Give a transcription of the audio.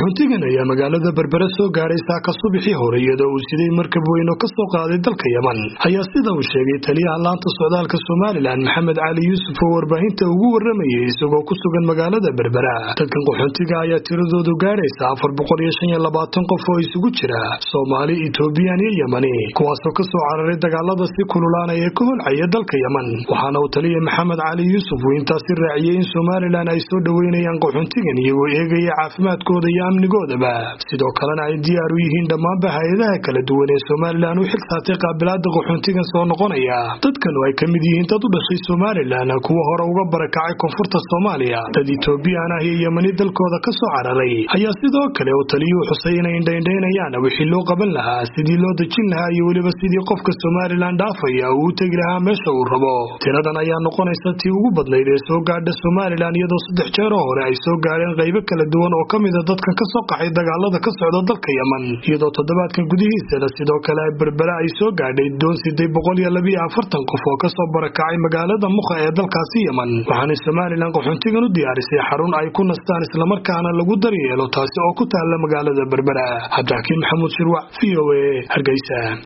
qaxoontigan ayaa magaalada berbere soo gaadhay saaka subaxii hore iyadoo uu siday markab weyn oo ka soo qaaday dalka yeman ayaa sida uu sheegay taliyaha laanta socdaalka somalilan maxamed cali yuusuf oo warbaahinta ugu waramayay isagoo ku sugan magaalada berbera dadkan qaxoontiga ayaa tiradoodu gaadhaysa afar boqol iyo shan iyo labaatan qof oo isugu jira soomaali etoobiyaan iyo yemani kuwaasoo ka soo cararay dagaalada si kululaanaya ee ka holcaya dalka yeman waxaana uu taliya maxamed cali yuusuf uu intaasi raaciyey in somalilan ay soo dhoweynayaan qaxoontigan iyagoo eegaya caafimaadkooda iyo amnigoodaba sidoo kalena ay diyaar u yihiin dhammaanba hay-adaha kala duwan ee somalilan u xil saatay qaabilaada qaxoontigan soo noqonaya dadkanu ay ka mid yihiin dad u dhashay somalilan kuwa hore uga barakacay koonfurta soomaaliya dad etoobiyaan ah iyo yemani dalkooda ka soo cararay ayaa sidoo kale uu taliyuu xusay inay indhaindhaynayaan wixii loo qaban lahaa sidii loo dejin lahaa iyo weliba sidii qofka somalilan dhaafaya uu u tegi lahaa meesha uu rabo tiradan ayaa noqonaysa tii ugu badnayd ee soo gaadha somalilan iyadoo saddex jeeroo hore ay soo gaadheen qaybo kala duwan oo ka mida dadkan ka soo qaxay dagaalada ka socda dalka yeman iyadoo toddobaadkan gudihiisana sidoo kale berbera ay soo gaadhay doon siday boqol iyo labiyo afartan qof oo kasoo barakacay magaalada mukha ee dalkaasi yeman waxaanay somalilan qaxoontigan u diyaarisay xarun ay ku nastaan islamarkaana lagu daryeelo taasi oo ku taalla magaalada berbera cabdixakiin maxamuud shirwac v o a hargeysa